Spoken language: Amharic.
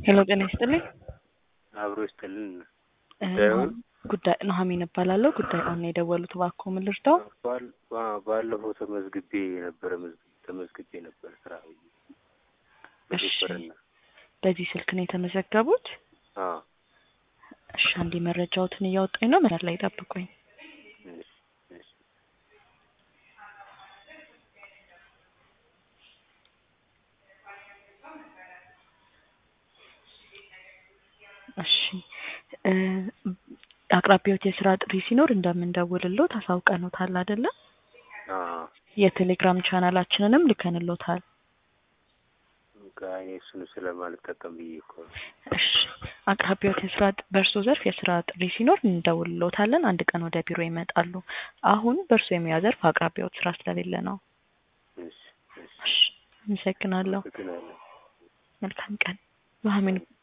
ሄሎ ጤና ይስጥልኝ። አብሮ ይስጥልን። እ ጉዳዩን ጉዳይ ኑሐሚን እባላለሁ። ጉዳዩን ነው የደወሉት፣ እባክዎ ምን ልርዳው? ባል- ባ- ባለፈው ተመዝግቤ ነበረ መዝግ- ተመዝግቤ ነበር ስራ እሺ በሹፍርና። በዚህ ስልክ ነው የተመዘገቡት? አዎ እሺ አንዴ መረጃዎትን እያወጣኝ ነው፣ መስመር ላይ ጠብቁኝ። እሺ፣ እሺ። እሺ እ አቅራቢዎት የስራ ጥሪ ሲኖር እንደምንደውልሎት አሳውቀኖታል አይደለ? አዎ የቴሌግራም ቻናላችንንም ልከንሎታል። በቃ እኔ እሱን ስለማልጠቀም ብዬ እኮ ነው። እሺ አቅራቢዎት የስራ ጥ- በእርሶ ዘርፍ የስራ ጥሪ ሲኖር እንደውልሎታለን። አንድ ቀን ወደ ቢሮ ይመጣሉ። አሁን በእርሶ የሙያ ዘርፍ አቅራቢዎት ስራ ስለሌለ ነው። እሺ፣ እሺ። እሺ አመሰግናለሁ። አመሰግናለሁ። መልካም ቀን። ኑሐሚን